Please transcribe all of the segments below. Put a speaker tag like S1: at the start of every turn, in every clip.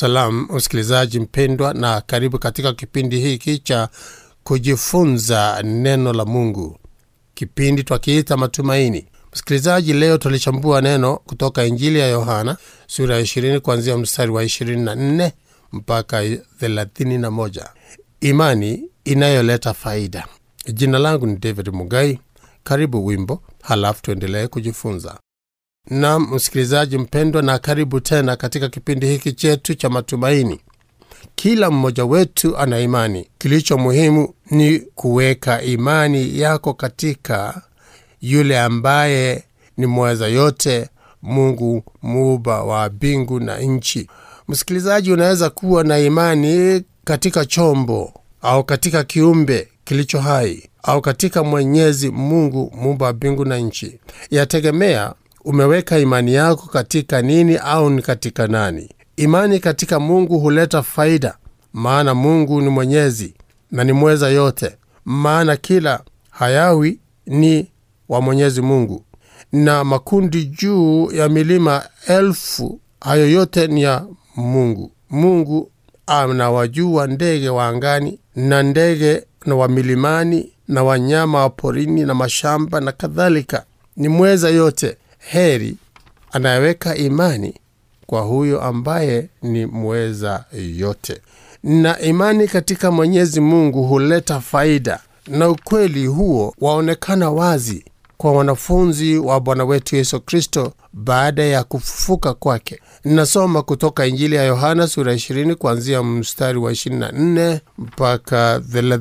S1: Salam msikilizaji mpendwa, na karibu katika kipindi hiki cha kujifunza neno la Mungu, kipindi twakiita Matumaini. Msikilizaji, leo tulichambua neno kutoka Injili ya Yohana sura ya 20 kuanzia mstari wa 24 mpaka 31, imani inayoleta faida. Jina langu ni David Mugai. Karibu wimbo, halafu tuendelee kujifunza. Naam msikilizaji mpendwa, na karibu tena katika kipindi hiki chetu cha matumaini. Kila mmoja wetu ana imani. Kilicho muhimu ni kuweka imani yako katika yule ambaye ni mweza yote, Mungu muumba wa mbingu na nchi. Msikilizaji, unaweza kuwa na imani katika chombo au katika kiumbe kilicho hai au katika Mwenyezi Mungu muumba wa mbingu na nchi. Yategemea umeweka imani yako katika nini au ni katika nani. Imani katika Mungu huleta faida, maana Mungu ni mwenyezi na ni mweza yote, maana kila hayawi ni wa Mwenyezi Mungu, na makundi juu ya milima elfu, hayo yote ni ya Mungu. Mungu anawajua ndege wa angani na ndege na wa milimani na wanyama wa porini na mashamba na kadhalika, ni mweza yote. Heri anayeweka imani kwa huyo ambaye ni mweza yote. Na imani katika Mwenyezi Mungu huleta faida, na ukweli huo waonekana wazi kwa wanafunzi wa Bwana wetu Yesu Kristo baada ya kufufuka kwake. Nasoma kutoka Injili ya Yohana sura 20 kuanzia mstari wa 24 mpaka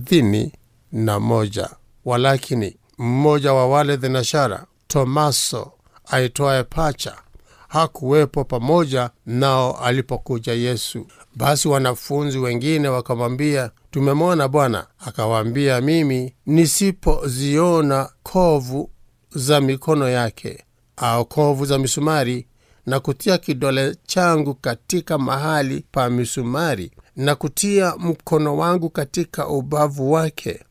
S1: 31. Walakini mmoja wa wale thenashara, Tomaso aitwaye Pacha hakuwepo pamoja nao alipokuja Yesu. Basi wanafunzi wengine wakamwambia, tumemwona Bwana. Akawaambia, mimi nisipoziona kovu za mikono yake au kovu za misumari, na kutia kidole changu katika mahali pa misumari, na kutia mkono wangu katika ubavu wake,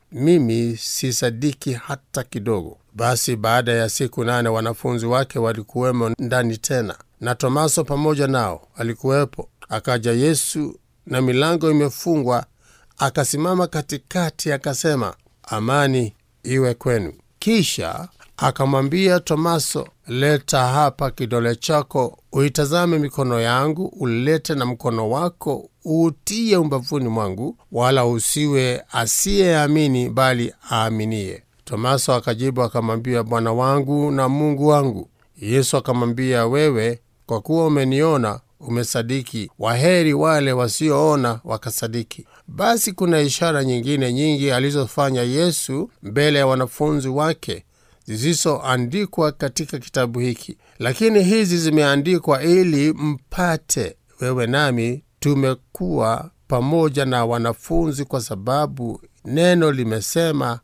S1: mimi sisadiki hata kidogo. Basi baada ya siku nane wanafunzi wake walikuwemo ndani tena, na Tomaso pamoja nao alikuwepo. Akaja Yesu na milango imefungwa, akasimama katikati, akasema, amani iwe kwenu. Kisha akamwambia Tomaso, leta hapa kidole chako, uitazame mikono yangu, ulete na mkono wako uutie umbavuni mwangu, wala usiwe asiyeamini, bali aaminie. Tomaso akajibu akamwambia, Bwana wangu na Mungu wangu. Yesu akamwambia, wewe kwa kuwa umeniona umesadiki. Waheri wale wasioona wakasadiki. Basi kuna ishara nyingine nyingi alizofanya Yesu mbele ya wanafunzi wake zisizoandikwa katika kitabu hiki, lakini hizi zimeandikwa ili mpate wewe nami tumekuwa pamoja na wanafunzi, kwa sababu neno limesema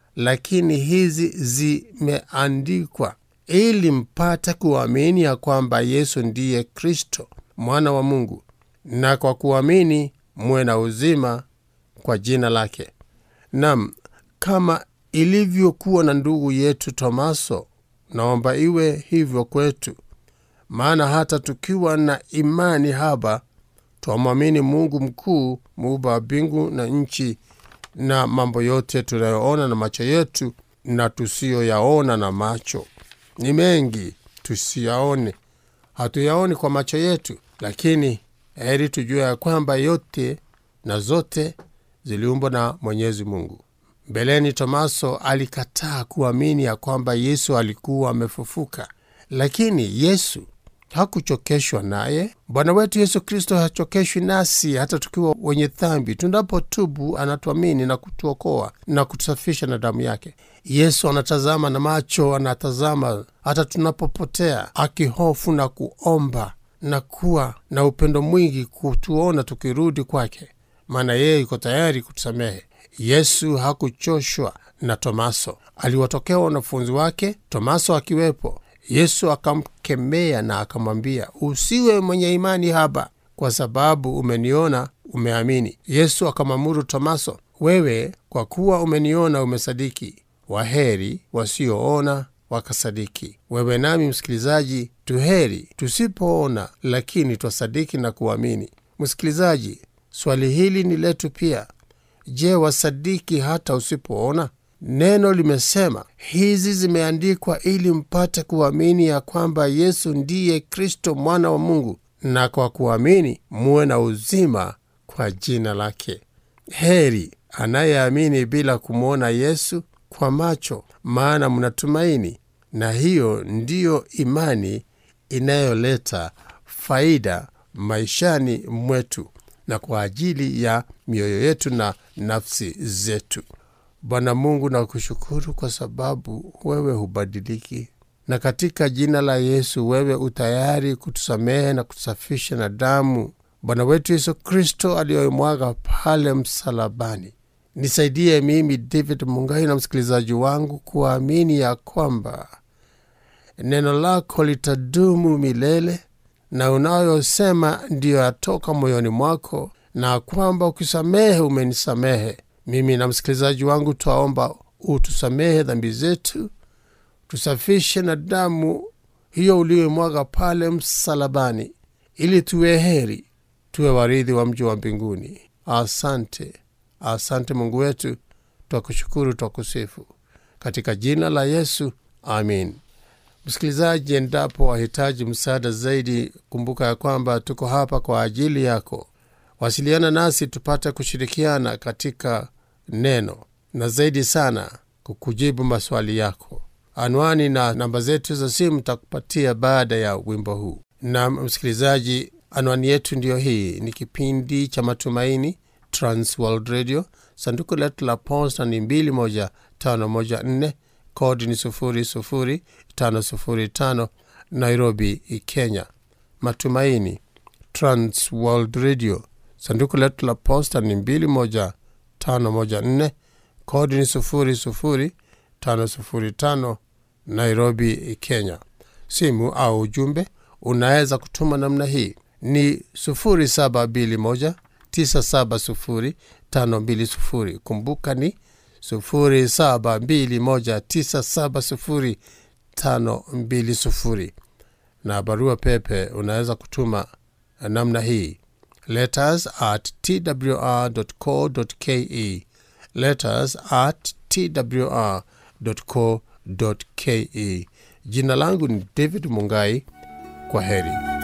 S1: lakini hizi zimeandikwa ili mpate kuamini ya kwamba Yesu ndiye Kristo mwana wa Mungu, na kwa kuamini muwe na uzima kwa jina lake. Nam, kama ilivyokuwa na ndugu yetu Tomaso, naomba iwe hivyo kwetu, maana hata tukiwa na imani haba twamwamini Mungu mkuu, muumba wa mbingu na nchi na mambo yote tunayoona na macho yetu na tusiyoyaona na macho. Ni mengi tusiyaone, hatuyaoni kwa macho yetu, lakini heri tujue ya kwamba yote na zote ziliumbwa na Mwenyezi Mungu. Mbeleni Tomaso alikataa kuamini ya kwamba Yesu alikuwa amefufuka, lakini Yesu hakuchokeshwa naye. Bwana wetu Yesu Kristo hachokeshwi nasi hata tukiwa wenye dhambi. Tunapotubu anatuamini na kutuokoa na kutusafisha na damu yake. Yesu anatazama na macho, anatazama hata tunapopotea, akihofu na kuomba na kuwa na upendo mwingi kutuona tukirudi kwake, maana yeye yuko tayari kutusamehe. Yesu hakuchoshwa na Tomaso. Aliwatokea wanafunzi wake, Tomaso akiwepo. Yesu akamkemea na akamwambia, usiwe mwenye imani haba, kwa sababu umeniona umeamini. Yesu akamwamuru Tomaso, wewe kwa kuwa umeniona umesadiki. Waheri wasioona wakasadiki. Wewe nami msikilizaji, tuheri tusipoona, lakini twasadiki na kuamini. Msikilizaji, swali hili ni letu pia. Je, wasadiki hata usipoona? Neno limesema hizi zimeandikwa ili mpate kuamini ya kwamba Yesu ndiye Kristo mwana wa Mungu, na kwa kuamini muwe na uzima kwa jina lake. Heri anayeamini bila kumwona Yesu kwa macho, maana mnatumaini, na hiyo ndiyo imani inayoleta faida maishani mwetu na kwa ajili ya mioyo yetu na nafsi zetu. Bwana Mungu, na kushukuru kwa sababu wewe hubadiliki, na katika jina la Yesu wewe utayari kutusamehe na kutusafisha na damu Bwana wetu Yesu Kristo aliyoimwaga pale msalabani. Nisaidie mimi David Mungai na msikilizaji wangu kuamini ya kwamba neno lako litadumu milele na unayosema ndiyo yatoka moyoni mwako, na kwamba ukisamehe umenisamehe mimi na msikilizaji wangu. Twaomba utusamehe dhambi zetu, tusafishe na damu hiyo uliyoimwaga pale msalabani, ili tuwe heri, tuwe warithi wa mji wa mbinguni. Asante, asante Mungu wetu, twakushukuru, twakusifu katika jina la Yesu, amin. Msikilizaji, endapo wahitaji msaada zaidi, kumbuka ya kwamba tuko hapa kwa ajili yako. Wasiliana nasi tupate kushirikiana katika neno na zaidi sana kukujibu maswali yako. Anwani na namba zetu za simu takupatia baada ya wimbo huu. Na msikilizaji, anwani yetu ndiyo hii. Ni kipindi cha Matumaini, Transworld Radio. Sanduku letu la posta ni 21514 kodi ni 00505 Nairobi, Kenya. Matumaini, Transworld Radio. Sanduku letu la posta ni 21514 kodi ni 00505 Nairobi, Kenya. Simu au ujumbe unaweza kutuma namna hii ni 0721 970 520. Kumbuka ni 0721970520 na barua pepe unaweza kutuma namna hii letters at twr.co.ke, letters at twr.co.ke. Jina langu ni David Mungai. Kwa heri.